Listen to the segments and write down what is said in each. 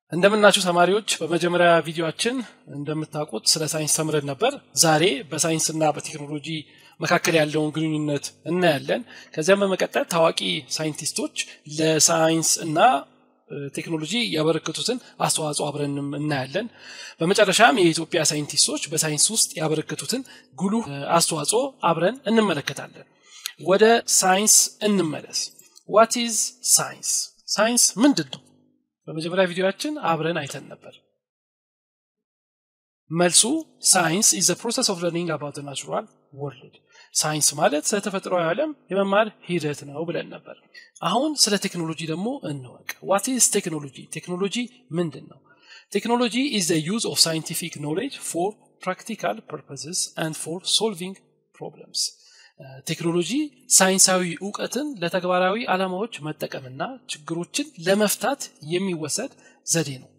እንደምናችሁ ተማሪዎች በመጀመሪያ ቪዲዮችን እንደምታውቁት ስለ ሳይንስ ተምረን ነበር ዛሬ በሳይንስና በቴክኖሎጂ መካከል ያለውን ግንኙነት እናያለን ከዚያም በመቀጠል ታዋቂ ሳይንቲስቶች ለሳይንስ እና ቴክኖሎጂ ያበረከቱትን አስተዋጽኦ አብረንም እናያለን በመጨረሻም የኢትዮጵያ ሳይንቲስቶች በሳይንስ ውስጥ ያበረከቱትን ጉሉህ አስተዋጽኦ አብረን እንመለከታለን ወደ ሳይንስ እንመለስ ዋት ኢዝ ሳይንስ ሳይንስ ምንድን ነው በመጀመሪያ ቪዲዮችን አብረን አይተን ነበር መልሱ ሳይንስ ኢዝ ፕሮሰስ ኦፍ ለርኒንግ አባውት ናቹራል ወርልድ ሳይንስ ማለት ስለ ተፈጥሯዊ ዓለም የመማር ሂደት ነው ብለን ነበር አሁን ስለ ቴክኖሎጂ ደግሞ እንወቅ ዋት ኢዝ ቴክኖሎጂ ቴክኖሎጂ ምንድን ነው ቴክኖሎጂ ኢዝ ዩዝ ኦፍ ሳይንቲፊክ ኖሌጅ ፎር ፕራክቲካል ፐርፐስስ አንድ ፎር ሶልቪንግ ፕሮብለምስ ቴክኖሎጂ ሳይንሳዊ እውቀትን ለተግባራዊ ዓላማዎች መጠቀምና ችግሮችን ለመፍታት የሚወሰድ ዘዴ ነው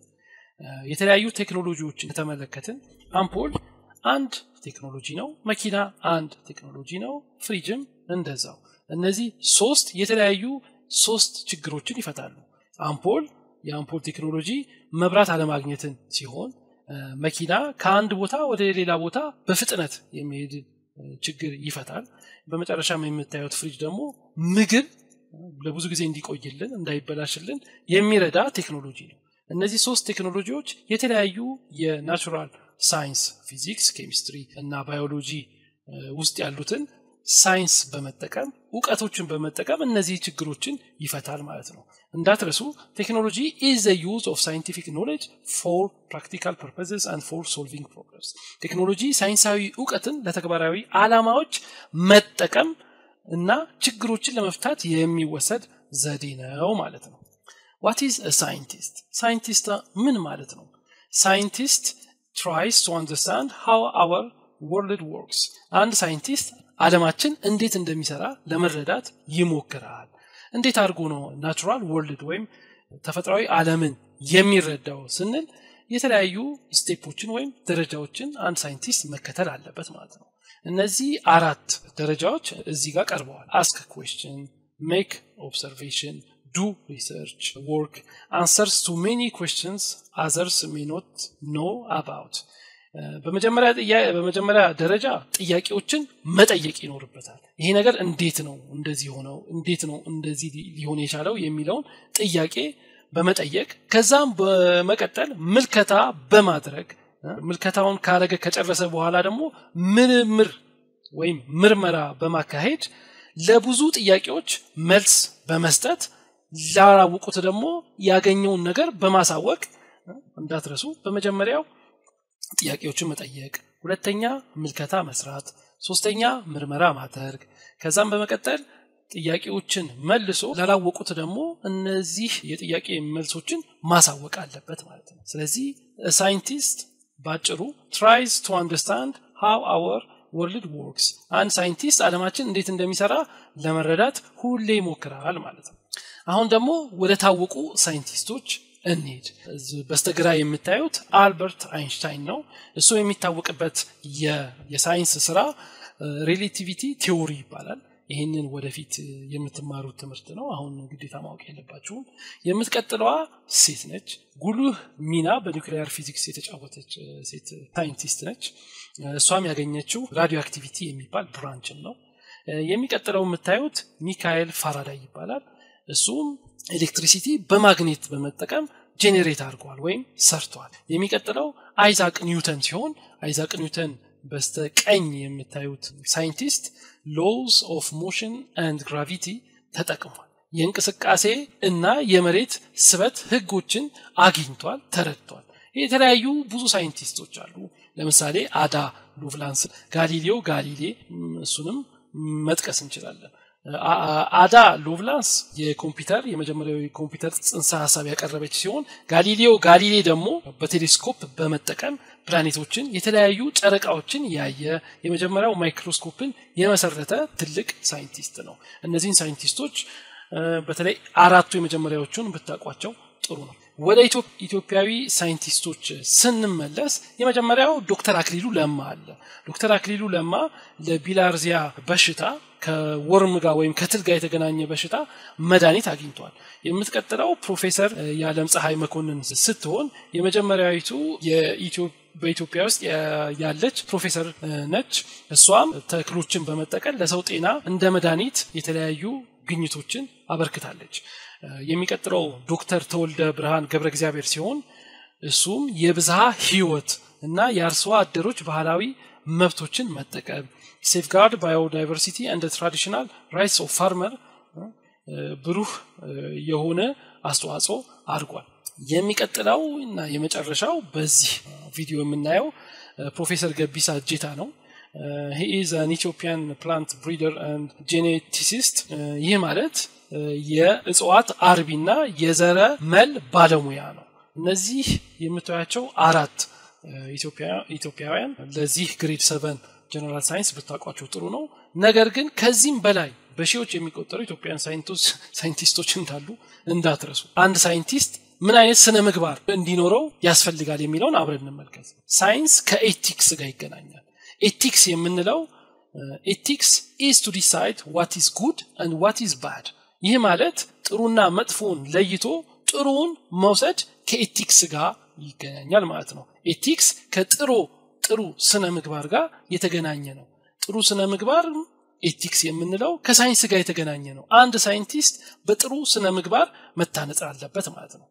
የተለያዩ ቴክኖሎጂዎችን ከተመለከትን አምፖል አንድ ቴክኖሎጂ ነው መኪና አንድ ቴክኖሎጂ ነው ፍሪጅም እንደዛው እነዚህ ሶስት የተለያዩ ሶስት ችግሮችን ይፈታሉ አምፖል የአምፖል ቴክኖሎጂ መብራት አለማግኘትን ሲሆን መኪና ከአንድ ቦታ ወደ ሌላ ቦታ በፍጥነት የሚሄድ ችግር ይፈታል በመጨረሻም የምታዩት ፍሪጅ ደግሞ ምግብ ለብዙ ጊዜ እንዲቆይልን እንዳይበላሽልን የሚረዳ ቴክኖሎጂ ነው እነዚህ ሶስት ቴክኖሎጂዎች የተለያዩ የናቹራል ሳይንስ ፊዚክስ ኬሚስትሪ እና ባዮሎጂ ውስጥ ያሉትን ሳይንስ በመጠቀም እውቀቶችን በመጠቀም እነዚህ ችግሮችን ይፈታል ማለት ነው እንዳትረሱ ቴክኖሎጂ ኢዝ ዩዝ ኦፍ ሳይንቲፊክ ኖሌጅ ፎር ፕራክቲካል ፐርፐስስ አንድ ፎር ሶልቪንግ ፕሮብለምስ ቴክኖሎጂ ሳይንሳዊ እውቀትን ለተግባራዊ አላማዎች መጠቀም እና ችግሮችን ለመፍታት የሚወሰድ ዘዴ ነው ማለት ነው ዋት ኢዝ ሳይንቲስት ሳይንቲስት ምን ማለት ነው ሳይንቲስት ትራይስ ቱ አንደርስታንድ ሃው አወር ወርልድ ወርክስ አንድ ሳይንቲስት አለማችን እንዴት እንደሚሰራ ለመረዳት ይሞክራል እንዴት አድርጎ ነው ናቹራል ወርልድ ወይም ተፈጥሯዊ አለምን የሚረዳው ስንል የተለያዩ ስቴፖችን ወይም ደረጃዎችን አንድ ሳይንቲስት መከተል አለበት ማለት ነው እነዚህ አራት ደረጃዎች እዚህ ጋር ቀርበዋል አስክ ኩዌስችን ሜክ ኦብሰርቬሽን ዱ ሪሰርች ወርክ አንሰርስ ቱ ሜኒ ኩዌስችንስ አዘርስ ሜ ኖት ኖ አባውት በመጀመሪያ ደረጃ ጥያቄዎችን መጠየቅ ይኖርበታል ይሄ ነገር እንዴት ነው እንደዚህ ሆነው እንዴት ነው እንደዚህ ሊሆን የቻለው የሚለውን ጥያቄ በመጠየቅ ከዛም በመቀጠል ምልከታ በማድረግ ምልከታውን ካረገ ከጨረሰ በኋላ ደግሞ ምርምር ወይም ምርመራ በማካሄድ ለብዙ ጥያቄዎች መልስ በመስጠት ላላወቁት ደግሞ ያገኘውን ነገር በማሳወቅ እንዳትረሱ በመጀመሪያው ጥያቄዎችን መጠየቅ ሁለተኛ ምልከታ መስራት ሶስተኛ ምርመራ ማድረግ ከዛም በመቀጠል ጥያቄዎችን መልሶ ላላወቁት ደግሞ እነዚህ የጥያቄ መልሶችን ማሳወቅ አለበት ማለት ነው ስለዚህ ሳይንቲስት ባጭሩ ትራይዝ ቱ አንደርስታንድ ሃው አወር ወርልድ ወርክስ አንድ ሳይንቲስት አለማችን እንዴት እንደሚሰራ ለመረዳት ሁሌ ይሞክራል ማለት ነው አሁን ደግሞ ወደ ታወቁ ሳይንቲስቶች እንሄድ በስተግራ የምታዩት አልበርት አይንሽታይን ነው እሱ የሚታወቅበት የሳይንስ ስራ ሬሌቲቪቲ ቴዎሪ ይባላል ይህንን ወደፊት የምትማሩት ትምህርት ነው አሁን ግዴታ ማወቅ የለባችሁም የምትቀጥለዋ ሴት ነች ጉልህ ሚና በኒውክሊያር ፊዚክስ የተጫወተች ሴት ሳይንቲስት ነች እሷም ያገኘችው ራዲዮ አክቲቪቲ የሚባል ብራንችን ነው የሚቀጥለው የምታዩት ሚካኤል ፋራዳይ ይባላል እሱም ኤሌክትሪሲቲ በማግኔት በመጠቀም ጄኔሬት አድርገዋል ወይም ሰርተዋል የሚቀጥለው አይዛቅ ኒውተን ሲሆን አይዛቅ ኒውተን በስተቀኝ የምታዩት ሳይንቲስት ሎውስ ኦፍ ሞሽን አንድ ግራቪቲ ተጠቅሟል የእንቅስቃሴ እና የመሬት ስበት ህጎችን አግኝቷል ተረድቷል የተለያዩ ብዙ ሳይንቲስቶች አሉ ለምሳሌ አዳ ሉቭላንስ ጋሊሌዮ ጋሊሌ እሱንም መጥቀስ እንችላለን አዳ ሎቭላንስ የኮምፒውተር የመጀመሪያዊ ኮምፒውተር ጽንሰ ሀሳብ ያቀረበች ሲሆን ጋሊሌዮ ጋሊሌ ደግሞ በቴሌስኮፕ በመጠቀም ፕላኔቶችን የተለያዩ ጨረቃዎችን ያየ የመጀመሪያው ማይክሮስኮፕን የመሰረተ ትልቅ ሳይንቲስት ነው እነዚህን ሳይንቲስቶች በተለይ አራቱ የመጀመሪያዎቹን ብታውቋቸው ጥሩ ነው ወደ ኢትዮጵያዊ ሳይንቲስቶች ስንመለስ የመጀመሪያው ዶክተር አክሊሉ ለማ አለ። ዶክተር አክሊሉ ለማ ለቢላርዚያ በሽታ ከወርም ጋር ወይም ከትል ጋር የተገናኘ በሽታ መድኃኒት አግኝቷል። የምትቀጥለው ፕሮፌሰር የዓለም ፀሐይ መኮንን ስትሆን የመጀመሪያዊቱ በኢትዮጵያ ውስጥ ያለች ፕሮፌሰር ነች። እሷም ተክሎችን በመጠቀም ለሰው ጤና እንደ መድኃኒት የተለያዩ ግኝቶችን አበርክታለች። የሚቀጥለው ዶክተር ተወልደ ብርሃን ገብረ እግዚአብሔር ሲሆን እሱም የብዝሃ ህይወት እና የአርሶ አደሮች ባህላዊ መብቶችን መጠቀም ሴፍጋርድ ባዮዳይቨርሲቲ እንደ ትራዲሽናል ራይትስ ኦፍ ፋርመር ብሩህ የሆነ አስተዋጽኦ አድርጓል። የሚቀጥለው እና የመጨረሻው በዚህ ቪዲዮ የምናየው ፕሮፌሰር ገቢሳ እጄታ ነው። ሂ ኢዝ አን ኢትዮጵያን ፕላንት ብሪደር አንድ ጄኔቲሲስት። ይህ ማለት የእጽዋት አርቢና የዘረ መል ባለሙያ ነው። እነዚህ የምታያቸው አራት ኢትዮጵያውያን ለዚህ ግሬድ ሰቨን ጀነራል ሳይንስ ብታውቋቸው ጥሩ ነው። ነገር ግን ከዚህም በላይ በሺዎች የሚቆጠሩ ኢትዮጵያውያን ሳይንቲስቶች እንዳሉ እንዳትረሱ። አንድ ሳይንቲስት ምን አይነት ስነ ምግባር እንዲኖረው ያስፈልጋል የሚለውን አብረን እንመልከት። ሳይንስ ከኤቲክስ ጋር ይገናኛል። ኤቲክስ የምንለው ኤቲክስ ኢዝ ቱ ዲሳይድ ዋት ኢዝ ጉድ አንድ ዋት ኢዝ ባድ። ይህ ማለት ጥሩና መጥፎን ለይቶ ጥሩውን መውሰድ ከኤቲክስ ጋር ይገናኛል ማለት ነው። ኤቲክስ ከጥሩ ጥሩ ስነ ምግባር ጋር የተገናኘ ነው። ጥሩ ስነ ምግባር ኤቲክስ የምንለው ከሳይንስ ጋር የተገናኘ ነው። አንድ ሳይንቲስት በጥሩ ስነ ምግባር መታነጽ አለበት ማለት ነው።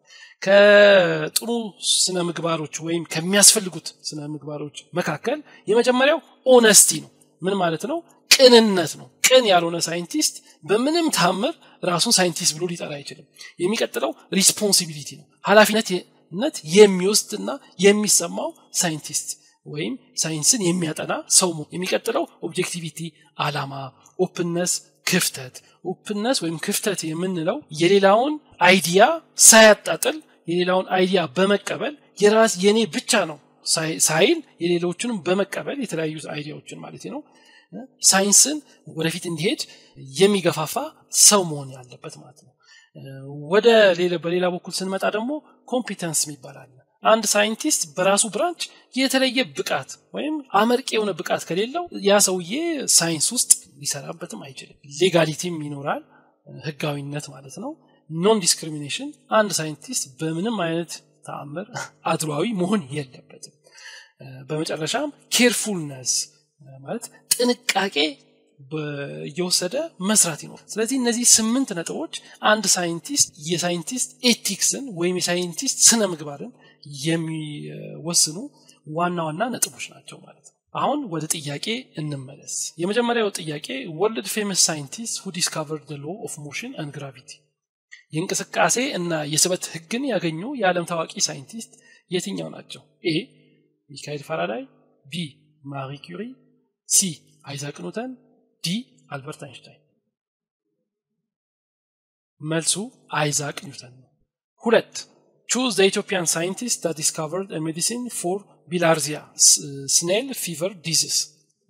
ከጥሩ ስነ ምግባሮች ወይም ከሚያስፈልጉት ስነ ምግባሮች መካከል የመጀመሪያው ኦነስቲ ነው። ምን ማለት ነው? ቅንነት ነው። ቅን ያልሆነ ሳይንቲስት በምንም ታምር ራሱን ሳይንቲስት ብሎ ሊጠራ አይችልም። የሚቀጥለው ሪስፖንሲቢሊቲ ነው። ኃላፊነት የሚወስድና የሚሰማው ሳይንቲስት ወይም ሳይንስን የሚያጠና ሰው የሚቀጥለው ኦብጀክቲቪቲ አላማ ኦፕነስ ክፍተት ኦፕነስ ወይም ክፍተት የምንለው የሌላውን አይዲያ ሳያጣጥል የሌላውን አይዲያ በመቀበል የራስ የኔ ብቻ ነው ሳይል የሌሎችንም በመቀበል የተለያዩ አይዲያዎችን ማለት ነው ሳይንስን ወደፊት እንዲሄድ የሚገፋፋ ሰው መሆን ያለበት ማለት ነው ወደ በሌላ በኩል ስንመጣ ደግሞ ኮምፒተንስ ይባላል አንድ ሳይንቲስት በራሱ ብራንች የተለየ ብቃት ወይም አመርቂ የሆነ ብቃት ከሌለው ያ ሰውዬ ሳይንስ ውስጥ ሊሰራበትም አይችልም ሌጋሊቲም ይኖራል ህጋዊነት ማለት ነው ኖን ዲስክሪሚኔሽን አንድ ሳይንቲስት በምንም አይነት ተአምር አድሯዊ መሆን የለበትም በመጨረሻም ኬርፉልነስ ማለት ጥንቃቄ እየወሰደ መስራት ይኖር ስለዚህ እነዚህ ስምንት ነጥቦች አንድ ሳይንቲስት የሳይንቲስት ኤቲክስን ወይም የሳይንቲስት ስነ ምግባርን የሚወስኑ ዋና ዋና ነጥቦች ናቸው ማለት ነው አሁን ወደ ጥያቄ እንመለስ የመጀመሪያው ጥያቄ ወርልድ ፌመስ ሳይንቲስት ሁ ዲስካቨርድ ሎ ኦፍ ሞሽን አንድ ግራቪቲ የእንቅስቃሴ እና የስበት ህግን ያገኙ የዓለም ታዋቂ ሳይንቲስት የትኛው ናቸው ኤ ሚካኤል ፋራዳይ ቢ ማሪ ኩሪ ሲ አይዛክ ኒውተን ዲ አልበርት አይንሽታይን መልሱ አይዛክ ኒውተን ነው ሁለት ቹዝ ዘ ኢትዮጵያን ሳይንቲስት ዳት ዲስካቨርድ ሜዲሲን ፎር ቢላርዚያ ስኔል ፊቨር ዲዚስ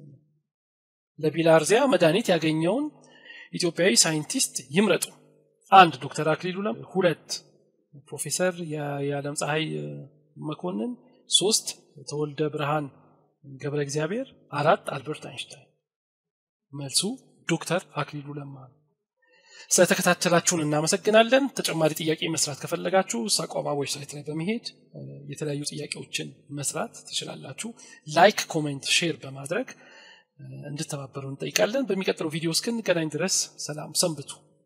ለቢላርዚያ መድኃኒት ያገኘውን ኢትዮጵያዊ ሳይንቲስት ይምረጡ አንድ ዶክተር አክሊሉ ለም ሁለት ፕሮፌሰር የዓለም ፀሐይ መኮንን ሶስት ተወልደ ብርሃን ገብረ እግዚአብሔር አራት አልበርት አይንሽታይን መልሱ ዶክተር አክሊሉ ለማ ነው ስለተከታተላችሁን እናመሰግናለን ተጨማሪ ጥያቄ መስራት ከፈለጋችሁ ሳቋማ ዌብሳይት ላይ በመሄድ የተለያዩ ጥያቄዎችን መስራት ትችላላችሁ ላይክ ኮሜንት ሼር በማድረግ እንድተባበሩ እንጠይቃለን በሚቀጥለው ቪዲዮ እስክንገናኝ ድረስ ሰላም ሰንብቱ